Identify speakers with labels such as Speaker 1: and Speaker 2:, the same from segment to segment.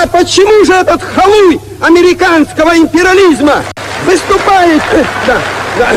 Speaker 1: почему же этот халуй американского империализма выступает... э, Да, да.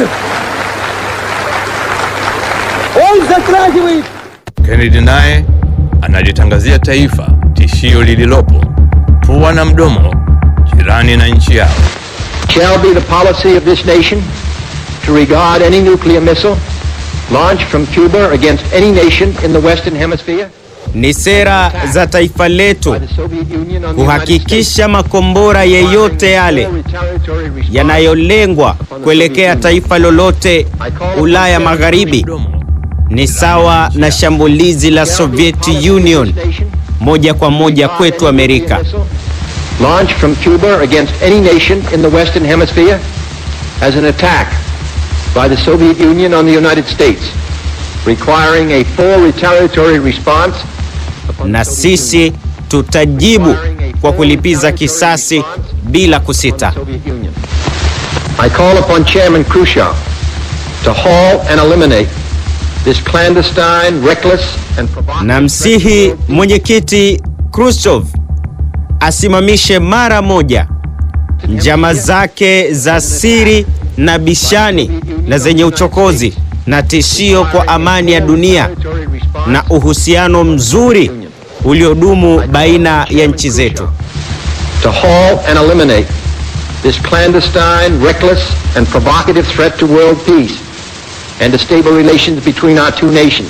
Speaker 1: Он затрагивает
Speaker 2: Kennedy naye analitangazia taifa tishio lililopo pua na mdomo jirani na nchi yao.
Speaker 3: shall be the policy of this nation to regard any nuclear missile launched from Cuba against any nation in the Western Hemisphere
Speaker 4: Ni sera za taifa letu
Speaker 3: by the Soviet Union on the United States
Speaker 4: kuhakikisha makombora yeyote yale
Speaker 3: Full retaliatory response
Speaker 4: yanayolengwa kuelekea taifa lolote Ulaya Magharibi
Speaker 2: Mdomo
Speaker 4: ni sawa na shambulizi la
Speaker 3: shall be the
Speaker 4: Soviet
Speaker 3: policy of
Speaker 4: Union
Speaker 3: this nation
Speaker 4: moja kwa moja
Speaker 3: to
Speaker 4: kwetu
Speaker 3: regard any
Speaker 4: Amerika.
Speaker 3: nuclear missile launched from Cuba against any nation in the Western Hemisphere as an attack by the Soviet Union on the United States, requiring a full retaliatory response upon
Speaker 4: Na
Speaker 3: the Soviet
Speaker 4: sisi
Speaker 3: Union.
Speaker 4: tutajibu kwa kulipiza kisasi bila kusita.
Speaker 3: Soviet Union. I call upon Chairman Khrushchev to halt and eliminate this clandestine, reckless and provocative
Speaker 4: Na msihi mwenyekiti Khrushchev asimamishe mara moja njama zake za siri na bishani na zenye uchokozi na tishio kwa amani ya dunia na uhusiano mzuri uliodumu baina ya nchi zetu.
Speaker 3: to halt and eliminate this clandestine, reckless and provocative threat to world peace and to stable relations between our two nations.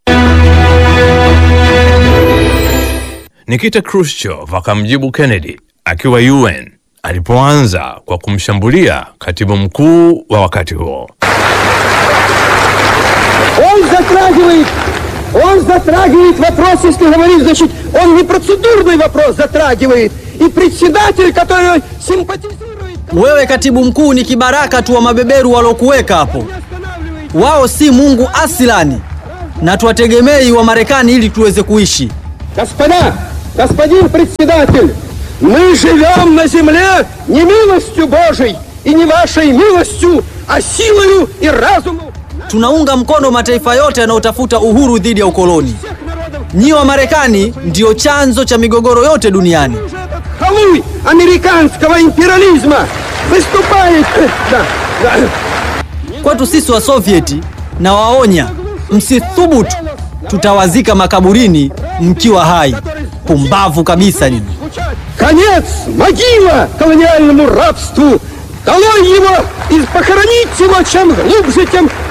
Speaker 2: Nikita Khrushchev akamjibu Kennedy akiwa UN alipoanza kwa kumshambulia katibu mkuu wa wakati huo.
Speaker 1: Он затрагивает, он затрагивает вопрос, если говорить, значит, он не процедурный вопрос затрагивает. И председатель, который симпатизирует,
Speaker 5: Wewe katibu mkuu ni kibaraka tu wa mabeberu walokuweka hapo.
Speaker 1: не останавливает.
Speaker 5: Wao si Mungu asilani, na tuwategemei wa Marekani ili tuweze kuishi.
Speaker 1: Господа, господин председатель, мы живем на земле не милостью Божией и не вашей милостью, а силою и разумом
Speaker 5: Tunaunga mkono mataifa yote yanayotafuta uhuru dhidi ya ukoloni.
Speaker 1: всех народов.
Speaker 5: Nyi wa Marekani ndiyo chanzo cha migogoro yote duniani.
Speaker 1: Уже этот халуй американского империализма выступает... э, Да, да.
Speaker 5: Kwetu sisi wa Sovieti na waonya, msithubutu, tutawazika makaburini mkiwa hai. Pumbavu kabisa nyinyi.
Speaker 1: Конец, могила колониальному рабству! Долой его и похоронить его чем глубже, тем